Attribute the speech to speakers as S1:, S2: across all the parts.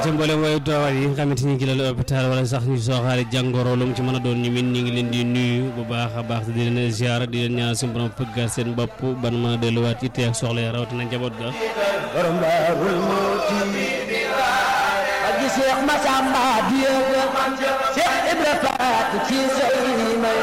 S1: ci mboolem waaye doowaat yi nga xamante ni ngi la hôpital wala sax ñu sooxaale jàngoro lu mu ci mën a doon ñu min ñu ngi leen di nuyu bu baax a baax di leen ziar di leen ñaan suñu borom fëggal seen bopp ban mën a delluwaat ci teeg soxla ya rawatina njaboot ga
S2: borom daarul muuti aji Seex Masamba Diego Seex Ibra Faat ci say may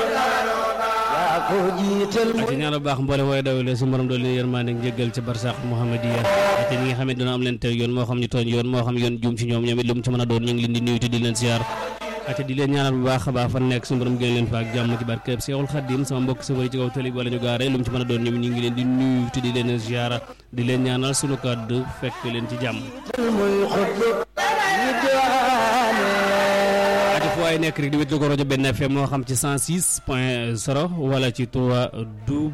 S2: yaa ko jiital
S1: ak ci ñaan bu baax mboolem waaye dawale suñu borom doon leen yërmande njëggal ci barsax Muhammadiya ak ñi nga xam ne dina am leen teg yoon moo xam ñu tooñ yoon moo xam yoon juum ci ñoom ñoom it lu mu ci mën a doon ñu ngi leen di nuyu te di leen ziar ak di leen ñaanal bu baax a baax fan nekk suñu borom gën leen fa ak jàmm ci barkeb Seexul Xaddim sama mbokk safari ci kaw tali wala ñu gaare lu mu ci mën a doon ñoom ñu ngi leen di nuyu te di leen ziar di leen ñaanal suñu kàddu fekk leen ci jàmm
S2: muy xutbu ñi doone
S1: ati fu waay nekk rek di wétlu ko rajo benn FM moo xam ci 106 point 0 wala ci 3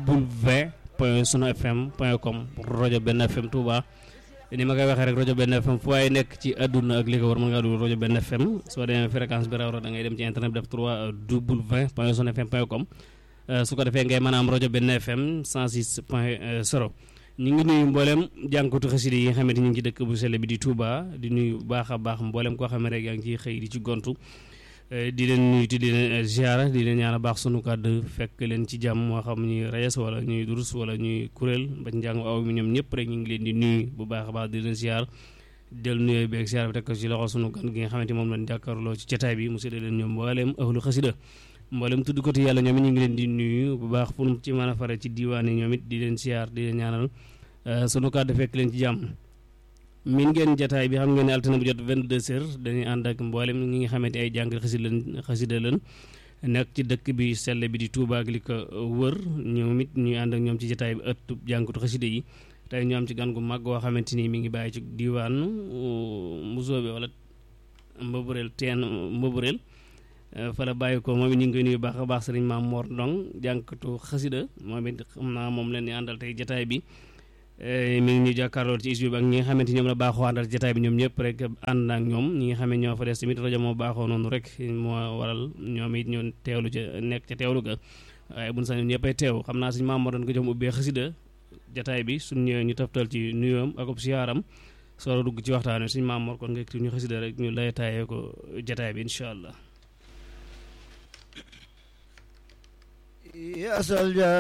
S1: w point sunu fm point com rajo benn FM Touba ni ma koy waxee rek rajo benn FM fu waay nekk ci àdduna ak li ko war mën ngaa dugg rajo benn FM soo demee fréquence bi raw da ngay dem ci internet bi def 3 w point sunu fm point com su ko defee ngay mën a am rajo benn FM 106 point 0 ñu ngi nuyu mboolem jànkatu xasida yi nga xamante ñu ngi ci dëkk bu sell bi di Touba di nuyu bu baax a baax mboolem koo xam ne rek yaa ngi ciy xëy di ci gontu di leen nuyu te di leen ziara di leen ñaan a baax sunu kàddu fekk leen ci jàmm moo xam ñuy reyes wala ñuy durus wala ñuy kuréel ba njàng aw mi ñoom ñëpp rek ñu ngi leen di nuyu bu baax a baax di leen ziar del nuyoo beeg ziar bi teg ko ci loxo sunu gan gi nga xamante moom lañ jàkkaarloo ci jotaay bi mu séddale leen ñoom mboolem ahlu xasida mboolem tudd ko te yàlla ñoom it ñu ngi leen di nuyu bu baax pour ci mën a fare ci diiwaan yi ñoom it di leen ziar di leen ñaanal sunu kàddu fekk leen ci jàmm min ngeen jataay bi xam ngeen ne altine bu jot 22 heures dañuy ànd ak mboolem ñi nga xamante ay jàng xasida leen xasida leen nekk ci dëkk bi sell bi di Touba ak li ko wër ñoom it ñuy ànd ak ñoom ci jataay bi ëtt jàngatu xasida yi tey ñu am ci gan gu mag goo xamante ni mi ngi bàyyi ci diwaanu Mbusoobe wala Mbëbëreel teen Mbëbëreel fa la bàyyi ko moom it ñu ngi koy nuyu baax a baax sëriñ Maam Mor Ndong jànkatu xasida moom it xam naa moom leen di àndal tey jataay bi mi ngi ñu jàkkaarloo ci isbi ak ñi nga xamante ñoom la baaxoo àndal jotaay bi ñoom ñëpp rek ànd ak ñoom ñi nga xam ne ñoo fa des tamit rajo moo baaxoo noonu rek moo waral ñoom it ñu teewlu ca nekk ca teewlu ga waaye buñ sañoon ñëppay teew xam naa suñ maam moo doon ko jox ubbee xasida jotaay bi suñ ñëwee ñu taftal ci nuyoom ak ob siyaaram soo dugg ci waxtaan wi suñ maam moo kon nga kii ñu xasida rek ñu lay taayee ko jotaay bi incha allah